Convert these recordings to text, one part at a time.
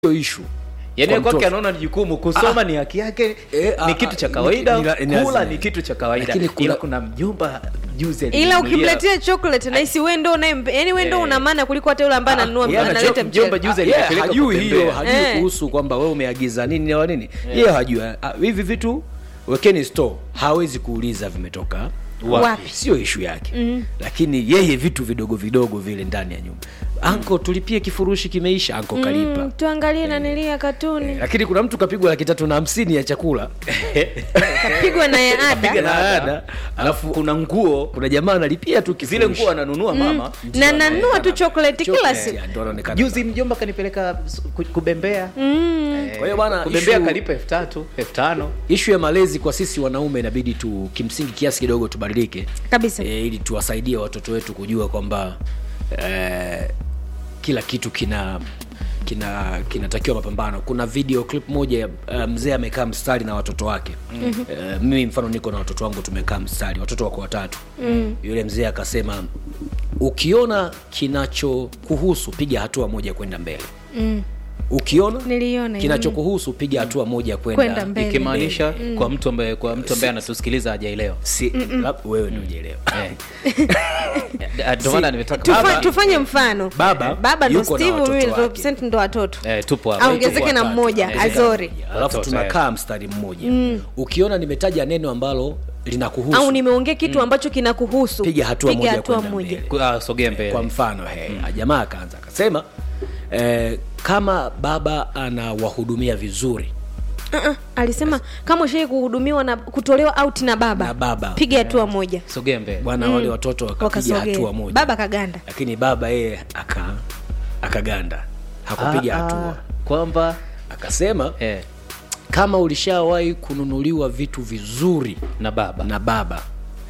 sio issue yani Kwa kwake mtoto. anaona ni jukumu kusoma ni haki yake Eh, ah, ni kitu cha ni- kawaida ni- ni- ni- kula ni- ni kitu cha kawaida Lakini kuna- ila kuna mjomba juzi ila alininunulia- ukimletea chocolate nahisi wewe ndo unaye yani wewe ndo Eh. una maana kuliko hata yule ambaye ananunua yeye analeta anajua mjomba mchele juzi Ah, yeah, alinipeleka hajui kutembea. hiyo hajui Eh. kuhusu kwamba wewe umeagiza nini na nini yeye hajui Ah, hivi vitu wekeni store hawezi kuuliza vimetoka Wapi? sio ishu yake mm. lakini yeye vitu vidogo vidogo vile ndani ya nyumba anko tulipie kifurushi kimeisha anko kalipa Mm, tuangalie nanilia katuni lakini kuna mtu kapigwa laki tatu na hamsini ya chakula kapigwa na ya ada na ada alafu kuna nguo kuna jamaa analipia tu zile kifurushi. nguo ananunua mama na nanua tu chocolate kila Chocolate, siku ya, ndo anaonekana juzi mjomba kanipeleka s- ku- kubembea Eh, Kwa hiyo bwana, kubembea issue- kalipa elfu tatu elfu tano ishu ya malezi kwa sisi wanaume inabidi tu kimsingi kiasi kidogo tubadilike kabisa e, ili tuwasaidie watoto wetu kujua kwamba e, kila kitu kina kina kinatakiwa mapambano kuna video clip moja uh, mzee amekaa mstari na watoto wake mm-hmm. uh, mimi mfano niko na watoto wangu tumekaa mstari watoto wako watatu mm. yule mzee akasema ukiona kinachokuhusu piga hatua moja kwenda mbele mm. ukiona niliona hiyo. kinachokuhusu piga hatua moja Kwenda kwenda mbele. ikimaanisha kwa mtu ambaye kwa mtu ambaye anatusikiliza hajaelewa si, lab- wewe ndio ujielewa Eh. Eh, ndio maana nimetaka Tufa, Baba- tufanye mfano Baba baba ndo yuko na steve watoto mimi ndo wake. Vincent ndo watoto Eh, tupo hapa. aongezeke Tupo na watatu. mmoja Eh, azori alafu Watoto, tunakaa mstari mmoja ukiona nimetaja neno ambalo linakuhusu au nimeongea kitu ambacho kinakuhusu Piga hatua moja hatua kwenda moja mbele. Ku- ah, sogea mbele kwa mfano he, jamaa akaanza akasema eh, kama baba anawahudumia vizuri uh-uh. alisema kama ushai kuhudumiwa na kutolewa out na baba Na baba. piga hatua moja sogea mbele bwana wale watoto wakapiga wakasogea hatua moja baba kaganda lakini baba yeye aka akaganda hakupiga Ah, ah, hatua kwamba akasema eh, kama ulishawahi kununuliwa vitu vizuri na baba na baba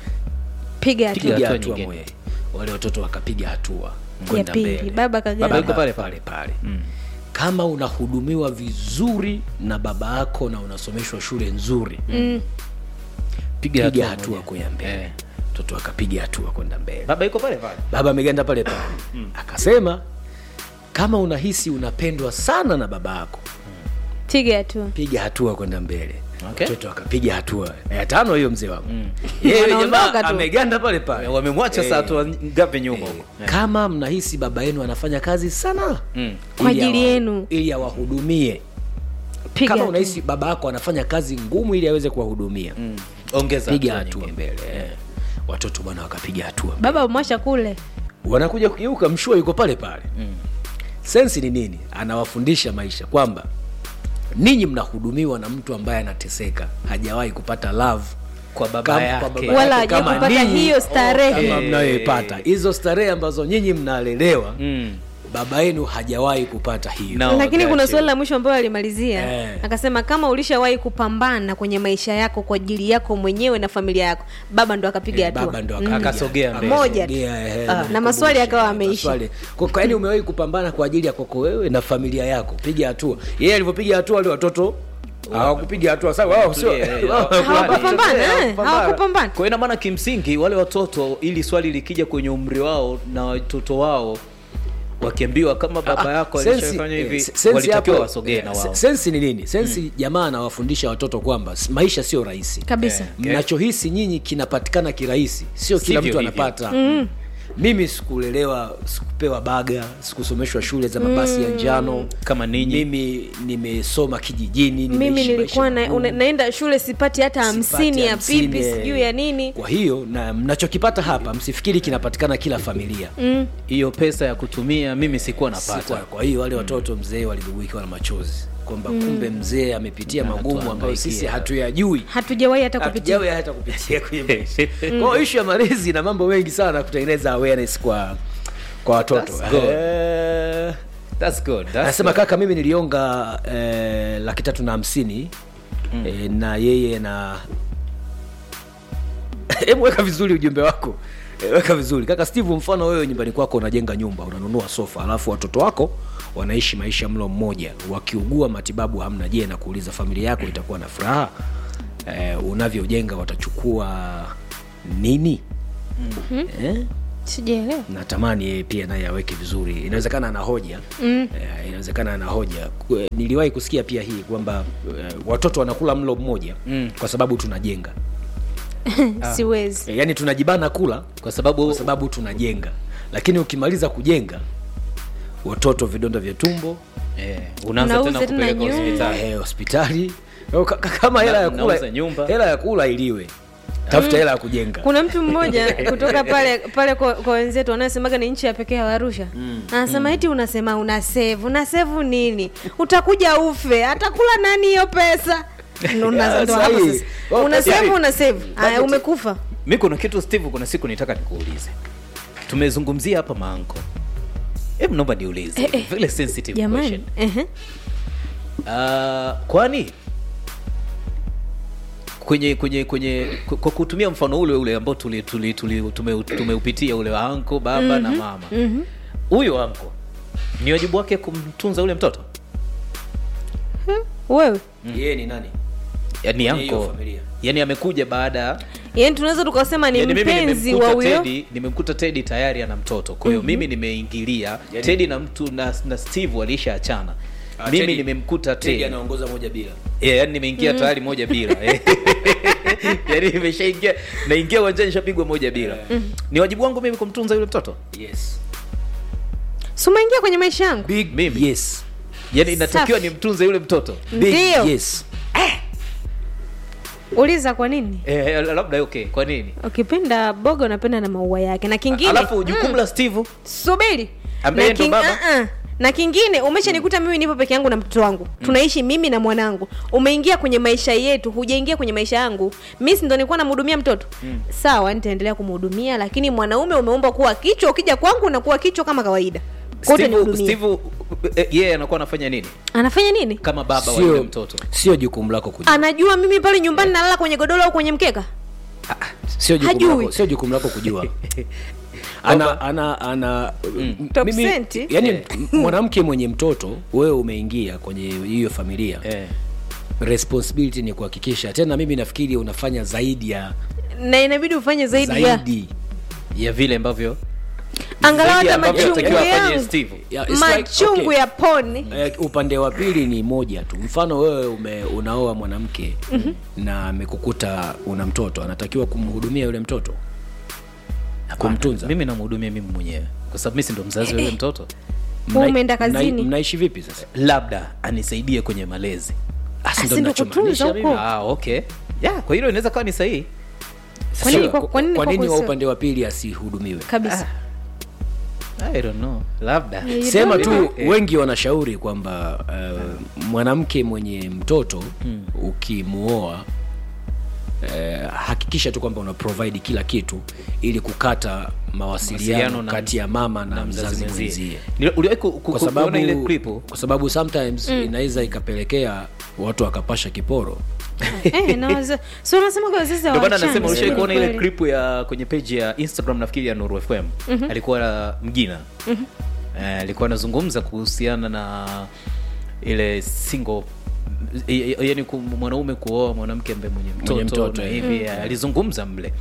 piga hatua piga hatua hatua nyingine. moja wale watoto wakapiga hatua ya kwenda pili mbele baba Baba kaganda yuko pale pale pale kama unahudumiwa vizuri na baba yako na unasomeshwa shule nzuri mm. piga piga hatua hatua moja. kwenda mbele Eh. mtoto akapiga hatua kwenda mbele baba yuko pale pale baba ameganda pale pale akasema kama unahisi unapendwa sana na baba yako piga hatua piga hatua kwenda mbele Okay. mtoto akapiga hatua ya tano hiyo mzee wangu yeye Wanaondoka jamaa tu. ameganda pale pale Eh, wamemwacha Eh, saa tu ngapi nyuma huko Eh. kama mnahisi baba yenu anafanya kazi sana Mm. Kwa ili ajili awa- yenu. ili awahudumie piga kama hatua. unahisi baba yako anafanya kazi ngumu ili aweze kuwahudumia Mm. ongeza piga hatua hatua nyingine. mbele eh. watoto bwana wakapiga hatua baba mwasha kule wanakuja kugeuka mshua yuko pale pale mm. sensi ni nini anawafundisha maisha kwamba ninyi mnahudumiwa na mtu ambaye anateseka hajawahi kupata love kwa baba Kama- yake kwa baba Wala yake hajawahi kama kupata ninyi, hiyo starehe. kama mnayoipata hizo starehe ambazo nyinyi mnalelewa Mm. baba yenu hajawahi kupata hiyo No, lakini kuna gotcha. swali la mwisho ambayo alimalizia Eh. akasema kama ulishawahi kupambana kwenye maisha yako kwa ajili yako mwenyewe na familia yako baba ndo akapiga Eh, hatua baba ndo Mm. akapiga. Akasogea mbele. Moja. Akasogea, eh, Ah, nikumbushe. na maswali yakawa ameisha. Maswali. Kwa- kwa yaani umewahi kupambana kwa ajili ya kwako wewe na familia yako piga hatua yeye alivyopiga hatua wale watoto hawakupiga hatua sawa wao sio Tulie, eh, wao- Hawakupambana, eh, hawakupambana. hawakupambana kwa hiyo ina maana kimsingi wale watoto ili swali likija kwenye umri wao na watoto wao wakiambiwa kama baba yako Sensi- alishafanya hivi eh, sensi walitakiwa hapo, wasogee eh, na wao sensi ni nini sensi jamaa anawafundisha watoto kwamba s- maisha sio rahisi kabisa Okay. mnachohisi nyinyi kinapatikana kirahisi sio kila Sivyo mtu hivyo. anapata mimi sikulelewa sikupewa baga sikusomeshwa shule za mabasi ya njano Kama ninyi. mimi nimesoma kijijini mimi nimeishi nilikuwa maisha na, magumu. una, naenda shule sipati hata Sipati hamsini ya hamsini, pipi eh. sijui ya nini kwa hiyo na mnachokipata hapa msifikiri kinapatikana kila familia hiyo pesa ya kutumia mimi sikuwa Si kwa, napata kwa hiyo wale watoto mzee walibubuikiwa na machozi kwamba kumbe mzee amepitia magumu ambayo Anatuhangaikia. sisi hatuyajui hatujawahi hata kupitia hatujawe hata kupitia kwenye maisha kwa hiyo ishu ya malezi na mambo mengi sana kutengeneza awareness kwa kwa watoto That's good. Eh, That's good. That's anasema good. kaka mimi nilionga eh, laki tatu na hamsini eh, na yeye na hebu weka vizuri ujumbe wako Eh, weka vizuri kaka steve mfano wewe nyumbani kwako unajenga nyumba unanunua sofa alafu watoto wako wanaishi maisha mlo mmoja wakiugua matibabu hamna je na kuuliza familia yako itakuwa na furaha eh, unavyojenga watachukua nini mm-hmm. eh? sijaelewa natamani yeye pia naye aweke vizuri inawezekana ana hoja mm. eh, inawezekana ana hoja Ku- eh, niliwahi kusikia pia hii kwamba eh, watoto wanakula mlo mmoja mm. kwa sababu tunajenga siwezi eh, yaani tunajibana kula kwa sababu kwa sababu tunajenga lakini ukimaliza kujenga watoto vidonda vya tumbo eh, unaanza Unauza tena tena kupeleka nyumba. hospitali eh, hospitali Eh, ka- ka- kama hela ya Unauza kula nyumba. hela ya kula iliwe tafuta hela ya kujenga kuna mtu mmoja kutoka pale pale kwa, kwa wenzetu wanayosemaga ni nchi ya pekee ya Arusha anasema eti unasema una save una save nini utakuja ufe atakula nani hiyo pesa Ndo unaanza- ndo hapo sahi. sasa. Well, una save yani, una save haya umekufa mi kuna kitu steve kuna siku nitaka nikuulize tumezungumzia hapa maanko hebu naomba niulize Eh, eh. vile sensitive jamani question ehe. Ah, kwani kwenye kwenye kwenye kwa- kwa kutumia mfano ule ule ambao tuli, tuli, tuli, tume, tumeupitia ule wa anko baba na mama huyo mm anko ni wajibu wake kumtunza ule mtoto wewe yeye ni nani yani Kwenye hiyo anko familia. yani amekuja baada ya yaani tunaweza tukasema ni yani mimi mpenzi nimemkuta wa huyo Teddy- nimemkuta tedi tayari ana mtoto kwa hiyo mimi nimeingilia Yani- tedi na mtu na, na steve walishaachana Ah, mimi Teddy- nimemkuta Teddy tedi anaongoza moja bila yeah, yani nimeingia tayari moja bila yani nimeshaingia naingia uwanjani nishapigwa moja bila ni wajibu wangu mimi kumtunza yule mtoto yes si umeingia kwenye maisha yangu big Mimi? yes yani inatakiwa Safi. nimtunze yule mtoto big Ndio. yes uliza kwa nini eh, labda okay kwa nini ukipenda boga unapenda na maua yake na kingine alafu jukumu la steve subiri Ambaye na, ndo king, baba? uh-uh. na kingine umeshanikuta mimi nipo peke yangu na mtoto wangu tunaishi mimi na mwanangu umeingia kwenye maisha yetu hujaingia kwenye maisha yangu mi si ndo nilikuwa namhudumia mtoto sawa nitaendelea kumhudumia lakini mwanaume umeomba kuwa kichwa ukija kwangu unakuwa kichwa kama kawaida Kwa hiyo steve, utanihudumia. steve eh, yeye anakuwa anafanya nini anafanya nini kama baba wa yule sio mtoto sio jukumu lako kujua anajua mimi pale nyumbani nalala kwenye godoro au kwenye mkeka sio jukumu Hajui. lako sio jukumu lako kujua ana ana ana m- Top mimi- cent. yani m- mwanamke mwenye mtoto wewe umeingia kwenye hiyo familia eh. responsibility ni kuhakikisha tena mimi nafikiri unafanya zaidi ya na inabidi ufanye zaidi, ya zaidi ya vile ambavyo angalau zaidi hata ambavyo machungu anatakiwa afanye yangu steve Yeah, it's like, machungu okay. ya poni Eh, upande wa pili ni moja tu mfano wewe ume, unaoa mwanamke mm-hmm. na amekukuta una mtoto anatakiwa kumhudumia yule mtoto kumtunza mimi namhudumia mimi mwenyewe kwa sababu mi si ndo mzazi wa yule mtoto Wewe Mna- umeenda mna- kazini. mnaishi vipi sasa labda anisaidie kwenye malezi Ah, si ndo si ndo ninachomaanisha kutunza mimi. huko. ah, okay yeah, kwa hilo inaweza kawa ni sahihi Kwa nini Sio, kwa- kwa nini kwa kwako nini wa sio? upande wa pili asihudumiwe kabisa I don't know labda You sema don't tu wengi wanashauri kwamba uh, mwanamke mwenye mtoto ukimuoa uh, hakikisha tu kwamba una provide kila kitu ili kukata mawasiliano Mawasiliano na- kati ya mama na, na mzazi mwenzie. mwenzie Nili- uliwahi ku- ku- kwa kuona sababu ile clip kwa sababu sometimes inaweza ikapelekea watu wakapasha kiporo eh, na waza- so unasema kwa wazazi ndio maana hawachani, nasema si ulishawahi kuona ile kweli? clip ya kwenye page ya instagram nafikiri ya nuru fm alikuwa mgina Eh, alikuwa anazungumza kuhusiana na ile single yani mwanaume kuoa mwanamke ambaye mwenye mtoto, Mwenye mtoto, na eh. hivi eh, alizungumza mle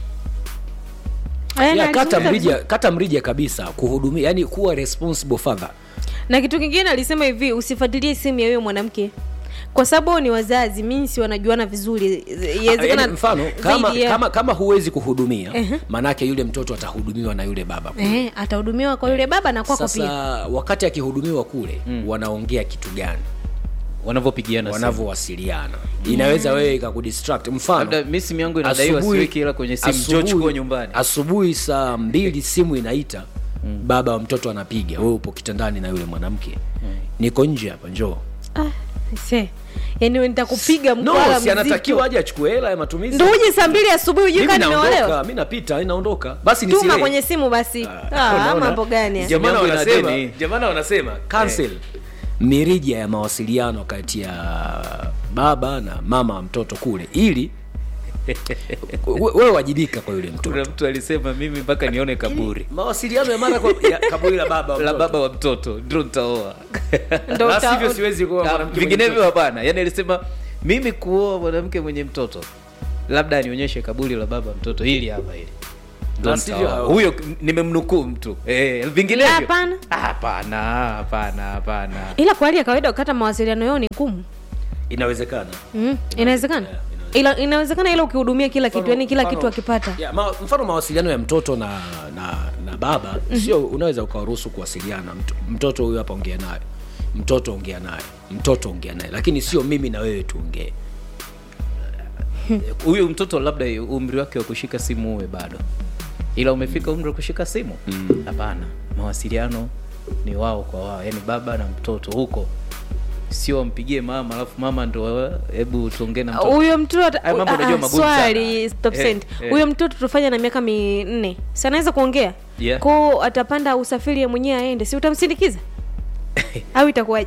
Eh, na yeah, kata alizungumza mrija vizuri. kata mrija kabisa kuhudumia yani kuwa responsible father na kitu kingine alisema hivi usifuatilie simu ya huyo mwanamke kwa sababu wao ni wazazi mimi si wanajuana vizuri Inawezekana yani, mfano kama, zaidi ya- kama kama huwezi kuhudumia maanake yule mtoto atahudumiwa na yule baba eh, atahudumiwa kwa yule baba na kwako sasa pia wakati akihudumiwa kule wanaongea kitu gani wanavyopigiana simu. wanavyowasiliana inaweza wewe ikakudistract mfano labda mi simu yangu inadaiwa asubuhi- siweki hela kwenye simu asubuhi- njoo chukua nyumbani asubuhi saa mbili simu inaita baba wa mtoto anapiga wewe upo kitandani na yule mwanamke niko nje hapa njoo ah, se yani nitakupiga no mkwala si anatakiwa mzito aje achukue hela ya matumizi ndo uje saa mbili asubuhi ujui mimi kaa nimeolewa naondoka mi napita naondoka basi tuma nisile. kwenye simu basi ah, Unaona? mambo gani haya? Simu Jamani yangu ina wanasema- deni. jamani wanasema cancel mirija ya mawasiliano kati ya baba na mama wa mtoto kule ili we- wewe wajibika kwa yule mtoto kuna mtu alisema mimi mpaka nione kaburi mawasiliano ya mara kwa ya kaburi la baba wa la mtoto. baba wa mtoto ndio nitaoa Ndo La uta- sivyo siwezi kuoa Ah, mwanamke mwenye vinginevyo mtoto. hapana yani alisema mimi kuoa mwanamke mwenye mtoto labda anionyeshe kaburi la baba mtoto hili hapa hili Ndo Na nitaoa. sivyo- huyo nimemnukuu mtu eh, vinginevyo Hapana. Ah, hapana hapana hapana ila kwa hali ya kawaida ukata mawasiliano yao ni ngumu inawezekana mm. inawezekana ila inawezekana ila ukihudumia kila kitu yani kila Mfano- kitu akipata ya, ma, mfano mawasiliano ya mtoto na na, na baba sio unaweza ukawaruhusu kuwasiliana Mt, mtoto huyu hapa ongea naye mtoto ongea naye mtoto ongea naye lakini sio mimi na wewe tuongee huyu mtoto labda umri wake wa kushika simu uwe bado ila umefika umri wa kushika simu hapana mawasiliano ni wao kwa wao yani baba na mtoto huko sio ampigie mama alafu mama ndo hebu tuongee na mtoto huyo mtoto Haya mambo unajua ah, magumu swali sana. stop Eh, send eh. huyo mtoto tufanya na miaka minne si anaweza kuongea Yeah. ko atapanda usafiri ye mwenyewe aende si utamsindikiza au itakuwaje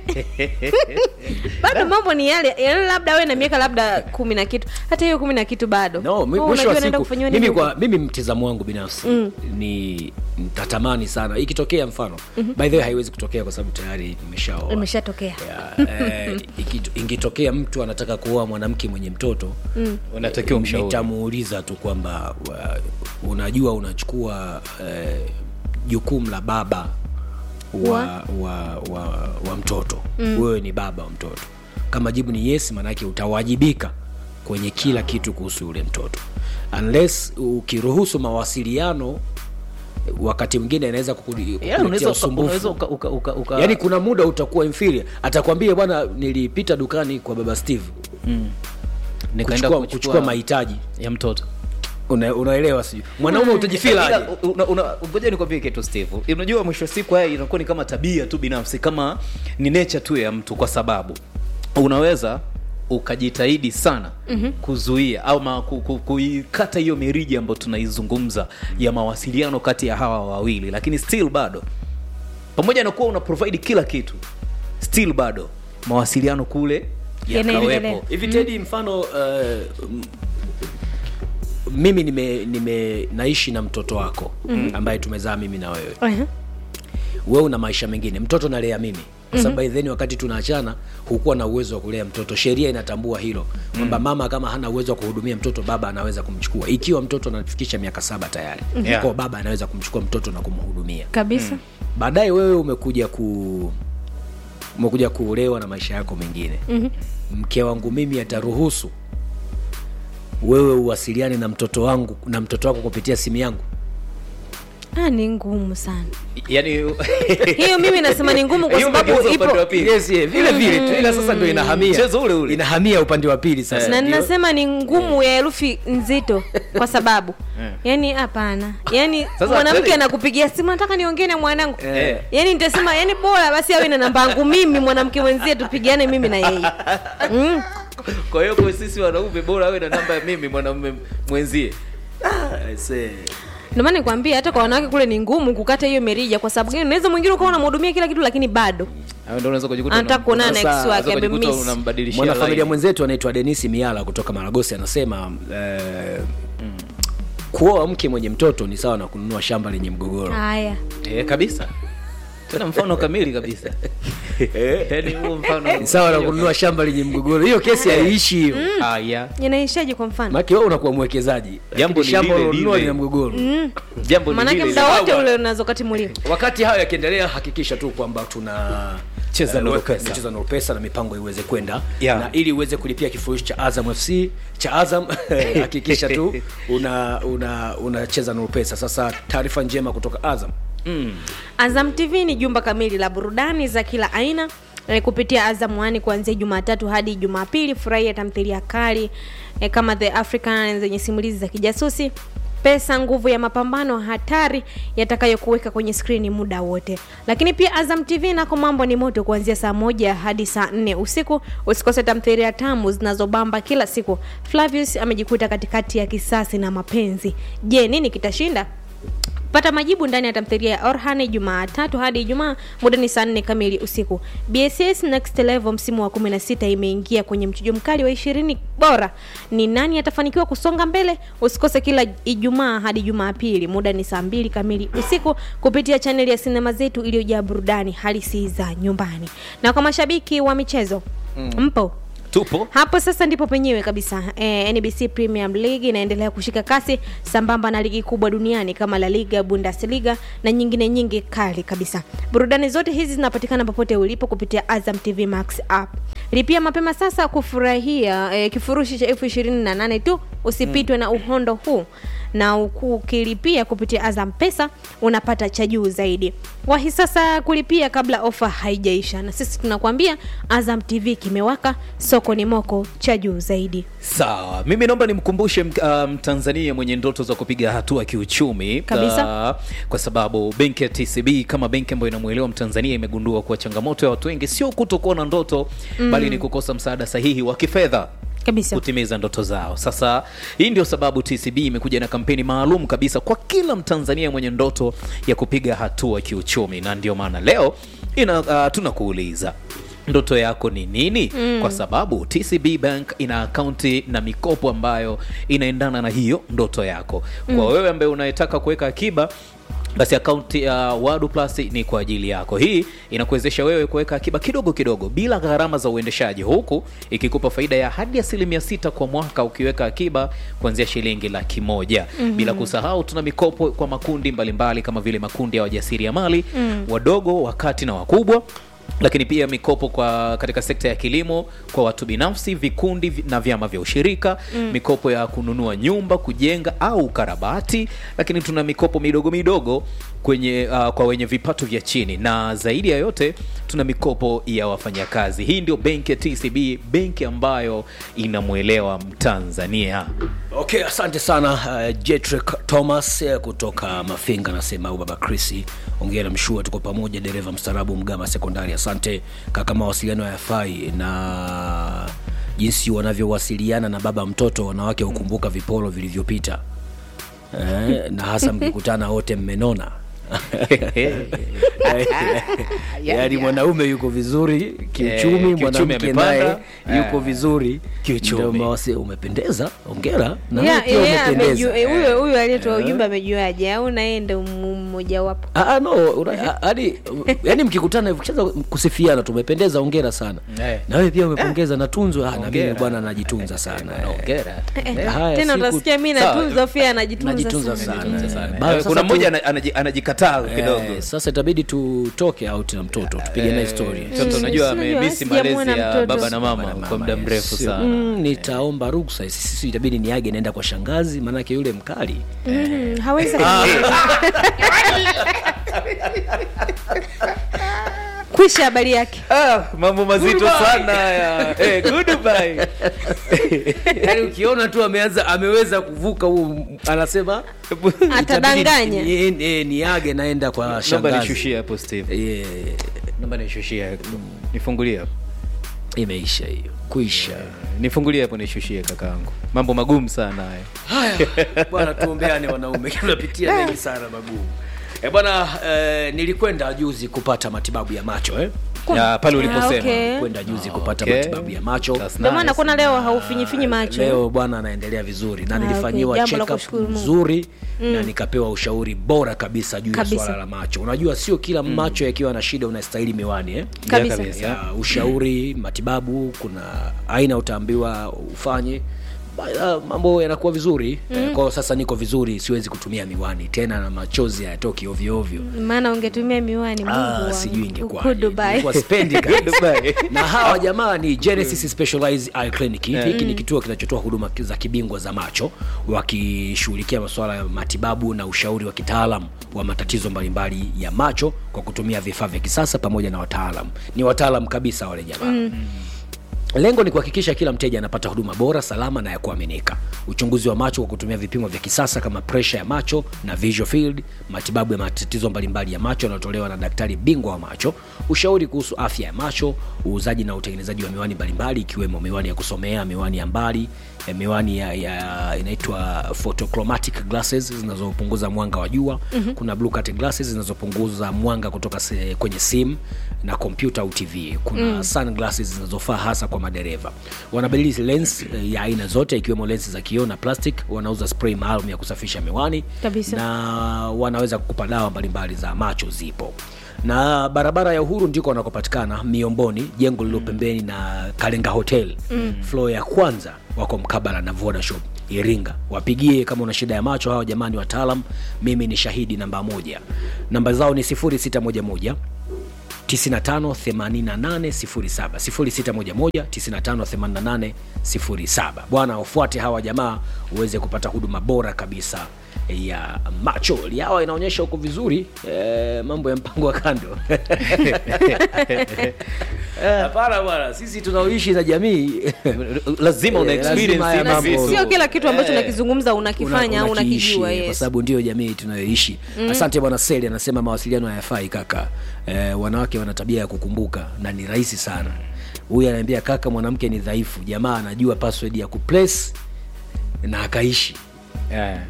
bado mambo ni yale yale labda awe na miaka labda kumi na kitu hata hiyo kumi na kitu bado no mi- Oh, mwisho unajua wa anaenda siku kufanyiwa mimi nini kwa huko? mimi mtizamo wangu binafsi mm. ni ntatamani sana ikitokea mfano mm-hmm. by the way haiwezi kutokea kwa sababu tayari nimeshaoa imeshatokea Ya, eh, ikito- ingetokea mtu anataka kuoa mwanamke mwenye mtoto mm. unatakiwa mshauri nitamuuliza tu kwamba wa- unajua unachukua eh, jukumu la baba wa, Wa? wa, wa, wa mtoto mm. wewe ni baba wa mtoto kama jibu ni yes maanake utawajibika kwenye kila kitu kuhusu yule mtoto unless ukiruhusu mawasiliano wakati mwingine anaweza kukuli- Yeah, unaweza kukuletea uka- unaweza usumbufu uka- uka- uka- uka- yaani kuna muda utakuwa inferior atakwambia bwana nilipita dukani kwa baba steve nikaenda kuchukua, kuchukua mahitaji ya mtoto Una, unaelewa si mwanaume utajifila Ila, aje una- una- ngoja nikwambie kitu steve unajua mwisho wa siku haya inakuwa ni kama tabia tu binafsi kama ni nature tu ya mtu kwa sababu unaweza ukajitahidi sana mm-hmm. kuzuia au ma, ku, ku, kuikata hiyo mirija ambayo tunaizungumza ya mawasiliano kati ya hawa wawili lakini still bado pamoja na kuwa una provide kila kitu still bado mawasiliano kule Yanaendelea. yakawepo hivi tedi mfano uh, m- mimi nime, nime naishi na mtoto wako mm. ambaye tumezaa mimi na wewe uh-huh. wewe una maisha mengine mtoto nalea mimi kwa sababu by then wakati tunaachana hukuwa na uwezo wa kulea mtoto sheria inatambua hilo kwamba mama kama hana uwezo wa kuhudumia mtoto baba anaweza kumchukua ikiwa mtoto anafikisha miaka saba tayari Yeah. kwa baba anaweza kumchukua mtoto na kumhudumia kabisa baadaye wewe umekuja ku umekuja kuolewa na maisha yako mengine mm-hmm. mke wangu mimi ataruhusu wewe uwasiliane na mtoto wangu na mtoto wako kupitia simu yangu ah, ni ngumu sana yani hiyo mimi nasema ni ngumu kwa Hiyo sababu umegeuza ipo upande wa pili. yes, yeah, vile vile tu ila sasa ndo inahamia Mchezo ule ule. inahamia upande wa pili sasa na Ndio- ninasema ni ngumu ya herufi nzito kwa sababu yani hapana yani Sasa mwanamke kweli- anakupigia simu nataka niongee na mwanangu Eh. yani nitasema yani bora basi awe na namba yangu mimi mwanamke mwenzie tupigiane mimi na yeye mm. kwa hiyo kwa sisi wanaume bora awe na namba ya mimi mwanamume mwenzie Ah, see. ndio maana nikwambia hata kwa wanawake kule ni ngumu kukata hiyo merija kwa sababu gani unaweza mwingine ukawa unamhudumia kila kitu lakini bado Hayo ndio unaweza kujikuta Anataka unam- kuonana na unaweza- ex wake, unaweza kujikuta amemiss. unambadilishia mwanafamilia line. mwenzetu anaitwa denisi miala kutoka maragosi anasema eh, kuoa mke mwenye mtoto ni sawa na kununua shamba lenye mgogoro haya Eh, kabisa tena mfano kamili kabisa yaani huo mfano ni sawa na kununua shamba lenye mgogoro hiyo kesi haiishi hiyo haya inaishaje kwa mfano maki wewe unakuwa mwekezaji Jambo Lakini ni shamba lile unalonunua lile. lina mgogoro jambo ni maanake lile muda lile. wote ule unaweza ukatimuliwa wakati hayo yakiendelea hakikisha tu kwamba tuna Cheza eh, Nuru weka- Pesa. cheza Nuru pesa na mipango iweze kwenda Yeah. na ili uweze kulipia kifurushi cha azam fc cha azam hakikisha tu una una unacheza Nuru pesa sasa taarifa njema kutoka azam Azam TV ni jumba kamili la burudani za kila aina eh, kupitia Azam One kuanzia Jumatatu hadi Jumapili. Furahia tamthilia kali eh, kama The African zenye simulizi za kijasusi pesa nguvu ya mapambano hatari yatakayokuweka kwenye skrini muda wote lakini pia azam tv nako mambo ni moto kuanzia saa moja hadi saa nne usiku usikose tamthilia tamu zinazobamba kila siku flavius amejikuta katikati ya kisasi na mapenzi je nini kitashinda pata majibu ndani ya tamthilia ya orhane jumatatu hadi ijumaa muda ni saa nne kamili usiku bss next level msimu wa 16 imeingia kwenye mchujo mkali wa ishirini bora ni nani atafanikiwa kusonga mbele usikose kila ijumaa hadi jumapili muda ni saa mbili kamili usiku kupitia chaneli ya sinema zetu iliyojaa burudani halisi za nyumbani na kwa mashabiki wa michezo mm. mpo tupo hapo sasa ndipo penyewe kabisa eh, nbc premium league inaendelea kushika kasi sambamba na ligi kubwa duniani kama la liga bundesliga na nyingine nyingi kali kabisa burudani zote hizi zinapatikana popote ulipo kupitia azam tv max app lipia mapema sasa kufurahia eh, kifurushi cha elfu ishirini na nane tu usipitwe na uhondo huu na uku- ukilipia kupitia azam pesa unapata cha juu zaidi wahi sasa kulipia kabla ofa haijaisha na sisi tunakuambia azam tv kimewaka soko ni moko cha juu zaidi sawa mimi naomba nimkumbushe m- uh, mtanzania mwenye ndoto za kupiga hatua kiuchumi Kabisa. uh, kwa sababu benki ya tcb kama benki ambayo inamwelewa mtanzania imegundua kuwa changamoto ya watu wengi sio kutokuwa na ndoto mm. bali ni kukosa msaada sahihi wa kifedha kabisa kutimiza ndoto zao sasa hii ndio sababu tcb imekuja na kampeni maalum kabisa kwa kila mtanzania mwenye ndoto ya kupiga hatua kiuchumi na ndio maana leo ina, uh, tunakuuliza ndoto yako ni nini mm. kwa sababu tcb bank ina akaunti na mikopo ambayo inaendana na hiyo ndoto yako kwa mm. wewe ambaye unayetaka kuweka akiba basi akaunti ya wadu plus ni kwa ajili yako hii inakuwezesha wewe kuweka akiba kidogo kidogo bila gharama za uendeshaji huku ikikupa faida ya hadi asilimia sita kwa mwaka ukiweka akiba kuanzia shilingi laki moja mm-hmm. bila kusahau tuna mikopo kwa makundi mbalimbali mbali, kama vile makundi ya wajasiriamali mm. wadogo wakati na wakubwa lakini pia mikopo kwa katika sekta ya kilimo kwa watu binafsi vikundi vi- na vyama vya ushirika mm. mikopo ya kununua nyumba kujenga au ukarabati lakini tuna mikopo midogo midogo kwenye uh, kwa wenye vipato vya chini na zaidi ya yote tuna mikopo ya wafanyakazi hii ndio benki ya tcb benki ambayo inamwelewa mtanzania okay asante sana uh, jetrick thomas eh, kutoka mafinga nasema au baba krisi ongera mshua tuko pamoja dereva mstarabu mgama sekondari asante kaka mawasiliano hayafai na jinsi wanavyowasiliana na baba mtoto wanawake hukumbuka viporo vilivyopita eh, na hasa mkikutana wote mmenona yaani mwanaume yuko vizuri Eh, kiuchumi kiuchumi mwanamke naye amepanda. yuko Eh, vizuri kiuchumi. Ndio mawasi umependeza ongera na Yeah, wewe pia yeah, umependeza amejua- eh, huyo huyo aliyetoa ujumbe amejuaje au naye ndo mmoja wapo Ah, ah, no una- ah, hadi yani mkikutana hivyo kishaanza kusifiana tumependeza ongera sana Eh. na wewe pia umepongeza natunzwa ah, na mimi Hongera. bwana najitunza sana eh. Hongera. Haya, tena siku- utasikia mi Sawa. natunza fia anajitunza najitunza sana. sana Tunza sana. Eh, bado Eh, sasa kuna tu- mmoja ana- anaji- anajikataa kidogo Eh, sasa itabidi tutoke out na mtoto tupige naye story mtoto unajua Mm, amemisi sijamwona malezi ya mtoto. baba na mama kwa muda mrefu Sio- sana mm, nitaomba ruksa sisi itabidi niage naenda kwa shangazi maanake yule mkali Mm, hawezi kwisha habari yake Ah, mambo mazito sana haya Eh, goodbye. yaani ukiona tu ameanza ameweza kuvuka huu anasema Atadanganya. itabidi ni- eh, niage naenda kwa naomba shangazi nishushie hapo steve Yeah, naomba nishushie nifungulie hapo imeisha hiyo kuisha nifungulie hapo nishushie kakaangu mambo magumu sana haya haya bwana tuombeane wanaume tunapitia mengi sana magumu e bwana eh, nilikwenda juzi kupata matibabu ya macho eh? Ya, pale Ah, uliposema okay. kwenda juzi kupata Okay. matibabu ya macho That's ndio maana nice. kuna leo haufinyifinyi macho leo bwana anaendelea vizuri na Ah, nilifanyiwa okay. Jambo la check-up kushukuru Mungu. nzuri na nikapewa ushauri bora kabisa juu ya Kabisa. swala la macho unajua sio kila macho yakiwa na shida unastahili miwani eh? Kabisa. kabisa. ya ushauri matibabu kuna aina utaambiwa ufanye Ba- uh, mambo yanakuwa vizuri mm. kwao sasa niko vizuri siwezi kutumia miwani tena na machozi hayatoki ovyoovyo maana ungetumia miwani Mungu Ah, wangu. sijui Huko ingekuwaje. Dubai. Nilikuwa sipendi kabisa. Dubai. na hawa jamaa ni genesis specialized eye clinic hiki ni kituo kinachotoa huduma za kibingwa za macho wakishughulikia masuala ya matibabu na ushauri wa kitaalam wa matatizo mbalimbali ya macho kwa kutumia vifaa vya kisasa pamoja na wataalam ni wataalam kabisa wale jamaa mm. lengo ni kuhakikisha kila mteja anapata huduma bora salama na ya kuaminika uchunguzi wa macho kwa kutumia vipimo vya kisasa kama presha ya macho na visual field matibabu ya matatizo mbalimbali ya macho yanayotolewa na daktari bingwa wa macho ushauri kuhusu afya ya macho uuzaji na utengenezaji wa miwani mbalimbali ikiwemo miwani ya kusomea miwani ya mbali eh, miwani ya, ya inaitwa photochromatic glasses zinazopunguza mwanga wa jua mm-hmm. kuna blue cut glasses zinazopunguza mwanga kutoka se, kwenye simu na kompyuta au tv kuna mm. sunglasses zinazofaa hasa kwa madereva wanabadili lens eh, ya aina zote ikiwemo lensi za kioo na plastic wanauza spray maalum ya kusafisha miwani Kabisa. na wanaweza kukupa dawa mbalimbali za macho zipo na barabara ya uhuru ndiko wanakopatikana miomboni jengo lililo pembeni na kalenga hotel mm. flo ya kwanza wako mkabala na vodashop iringa wapigie kama una shida ya macho hawa jamani wataalam mimi ni shahidi namba moja namba zao ni 0611 958807 bwana ufuate hawa jamaa uweze kupata huduma bora kabisa ya macho liawa inaonyesha huko vizuri e, mambo ya mpango wa kando hapana bwana sisi tunaoishi na jamii lazima una Eh, experience lazima haya hivi na mambo- si- sio kila kitu ambacho Eh. unakizungumza unakifanya au unakiishi, unakijua kwa yes. sababu ndio jamii tunayoishi mm. asante bwana seli anasema mawasiliano hayafai kaka eh, wanawake wana tabia ya kukumbuka na ni rahisi sana huyu anaambia kaka mwanamke ni dhaifu jamaa anajua password ya kuplace na akaishi yeah.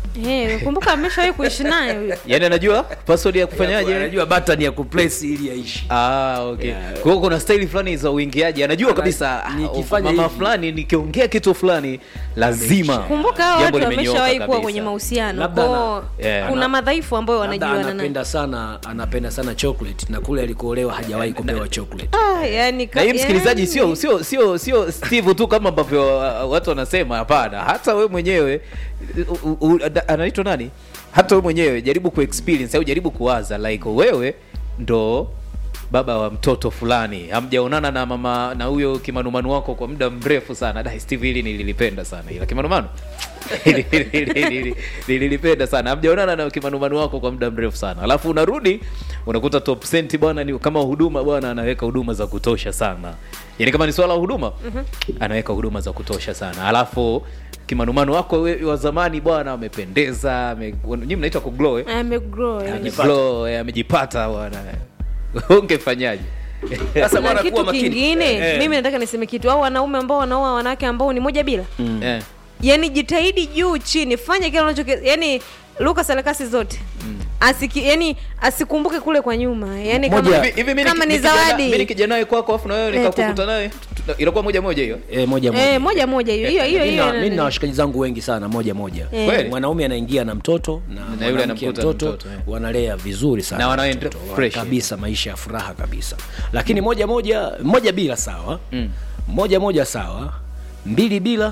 Eh, kumbuka ameshawahi kuishi naye huyo yaani anajua password ya kufanyaje anajua button ya kuplace ili aishi Ah, okay. Yeah. Kwa hiyo kuna staili fulani za uingiaji anajua Ana- kabisa ah, nikifanya mama hivi. fulani nikiongea kitu fulani lazima kumbuka hao jambo watu limenyooka wameshawahi kuwa kabisa. kwenye mahusiano Labda kwao ana- yeah. kuna madhaifu ambayo Labda wanajuana nayo anapenda sana anapenda sana chocolate na kule alikuolewa hajawahi kupewa chocolate ah, yani, na hii ka- msikilizaji yani- sio sio sio sio steve tu kama ambavyo uh, watu wanasema hapana hata we mwenyewe u- u- u- da- anaitwa nani hata we mwenyewe jaribu kuexperience au jaribu kuwaza like wewe ndo baba wa mtoto fulani hamjaonana na mama na huyo kimanumanu wako kwa muda mrefu sana da steve hili nililipenda sana ila kimanumanu Hili- hili- hili- hili- nililipenda sana hamjaonana na kimanumanu wako kwa muda mrefu sana alafu unarudi unakuta top cent bwana ni kama huduma bwana anaweka huduma za kutosha sana yaani kama ni swala la huduma anaweka huduma za kutosha sana alafu kimanumanu wako we- wa zamani bwana amependeza ame, nyinyi mnaitwa kuglow eh? amegrow yani. Ameglow, eh, amejipata bwana ungefanyaje Sasa na bwana, kitu kuwa makini. kingine Eh. mimi nataka niseme kitu au wanaume ambao wanaoa wanawake ambao ni moja bila eh. yani jitahidi juu chini fanya kile unacho yani luka sarakasi zote Asiki, yani asikumbuke kule kwa nyuma yani Moja- kama, hivi hivi mimi kama niki- ni nikija na- mimi zawadi nikija naye kwako afu na wewe Leta. nikakukuta naye tuta- inakuwa moja moja hiyo e, moja moja eh, moja moja hiyo hiyo hiyo Mi na- hiyo mi na washikaji zangu wengi sana moja moja Eh. Kweli? mwanaume anaingia na mtoto na, yule mwanamke anamkuta mtoto, na mtoto, eh. wanalea vizuri sana Na wanaenda mtoto, fresh. kabisa maisha ya furaha kabisa lakini moja moja moja bila sawa mm. moja moja sawa mbili bila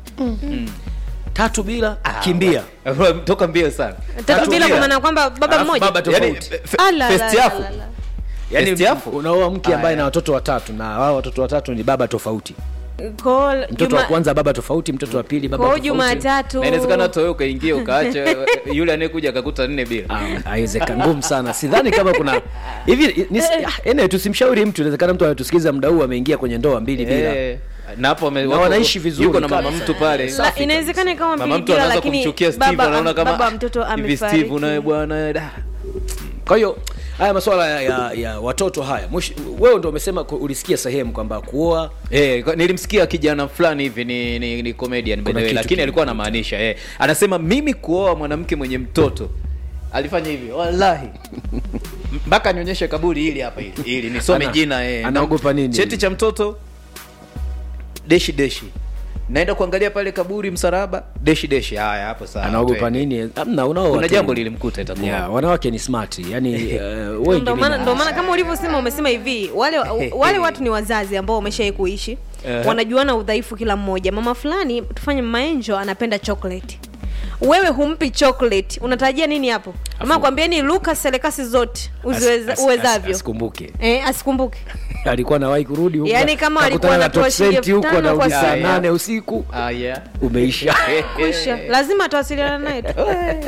mm. tatu bila kimbia toka mbio sana tatu bila bila. kwa maana kwamba baba Alafu mmoja baba yani tofauti. fe- Ala, first la, la, yafu la, la. yani Best yafu? unaoa mke ambaye Aya. na watoto watatu na wao watoto watatu ni baba tofauti Kwa mtoto Juma- wa kwanza baba tofauti mtoto wa pili baba kwa tofauti jumatatu Na inawezekana hata wewe ukaingia ukaacha yule anayekuja akakuta nne bila Ah, haiwezekani ngumu sana sidhani kama kuna hivi ni- ah, ene tusimshauri mtu inawezekana mtu anatusikiliza muda huu ameingia kwenye ndoa mbili bila Eh, na hapo wame- Na wako- wanaishi vizuri yuko na mama kabisa. mtu pale Safi La- kabisa. inawezekana ikawa mama mbili mtu bila anaanza lakini kumchukia steve baba, anaona kama baba "Ah, mtoto hivi steve amefariki naye bwana da." kwa hiyo haya masuala ya, ya, ya watoto haya mwish, wewe ndo umesema ku- ulisikia sehemu kwamba kuoa Eh, kwa- nilimsikia kijana fulani hivi ni, ni, ni comedian by the Kuna way, kitu lakini alikuwa kimekuta. anamaanisha eh. Anasema mimi kuoa mwanamke mwenye mtoto alifanya hivi wallahi mpaka nionyeshe kaburi hili hapa hili ili nisome Ana- jina eh. anaogopa nini? cheti cha mtoto deshi deshi naenda kuangalia pale kaburi msalaba deshi deshi haya hapo sawa anaogopa twende. nini amna unaoa kuna tu. jambo lilimkuta itakuwa yeah, wanawake ni smart yani uh, wengi ndo maana mina- ndo maana kama ulivyosema umesema hivi wale wale watu ni wazazi ambao wameshawai kuishi Eh. wanajuana udhaifu kila mmoja mama fulani tufanye maenjo anapenda chocolate wewe humpi chocolate unatarajia nini hapo ama kwambieni luka selekasi zote as- uziweza- as- as- uwezavyo asikumbuke eh, asikumbuke alikuwa nawahi kurudi huko, Yaani kama akakutana alikuwa na anatoa top shilingi cent elfu huko tano kwa anarudi saa siku. nane usiku ah, yeah. umeisha kwisha lazima tuwasiliana naye tu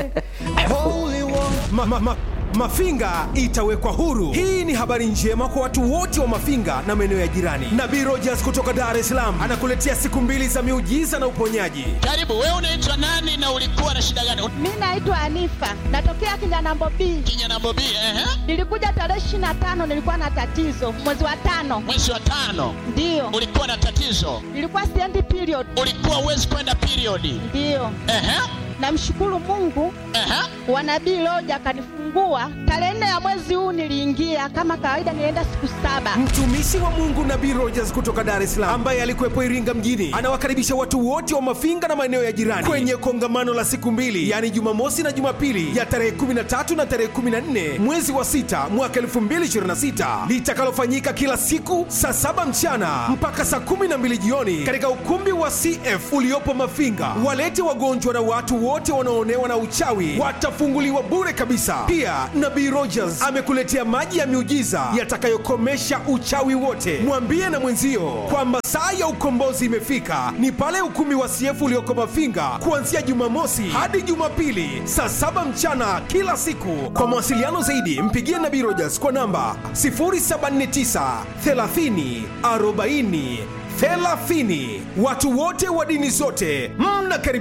ma, ma, ma, Mafinga itawekwa huru. Hii ni habari njema kwa watu wote wa Mafinga na maeneo ya jirani. Nabii Rogers kutoka Dar es Salaam anakuletea siku mbili za miujiza na uponyaji. Karibu, wewe unaitwa nani na ulikuwa na shida gani? Mi naitwa Anifa, natokea Kinyanambo B. Kinyana Bobi, ehe, Nilikuja tarehe ishirini na tano, nilikuwa na tatizo mwezi wa tano, mwezi wa tano ndiyo ulikuwa na tatizo, nilikuwa siendi period, ulikuwa uwezi kwenda periodi. ndiyo. Ehe, Namshukuru Mungu ehe, wa nabii Loja akanifungua kujifungua tarehe nne ya mwezi huu niliingia kama kawaida, nilienda siku saba. mtumishi wa mungu nabii rogers kutoka dar es salaam ambaye alikuwepo iringa mjini anawakaribisha watu wote wa mafinga na maeneo ya jirani kwenye kongamano la siku mbili yaani jumamosi na jumapili ya tarehe 13 na tarehe 14 mwezi wa 6 mwaka 2026 litakalofanyika kila siku saa saba mchana mpaka saa 12 jioni katika ukumbi wa cf uliopo mafinga walete wagonjwa na watu wote wanaoonewa na uchawi watafunguliwa bure kabisa pia nabii rogers amekuletea maji ya miujiza yatakayokomesha uchawi wote mwambie na mwenzio kwamba saa ya ukombozi imefika ni pale ukumbi wa cf ulioko mafinga kuanzia jumamosi hadi jumapili saa saba mchana kila siku kwa mawasiliano zaidi mpigie nabii rogers kwa namba 749 30 40 30 watu wote wa dini zote mnakaribishwa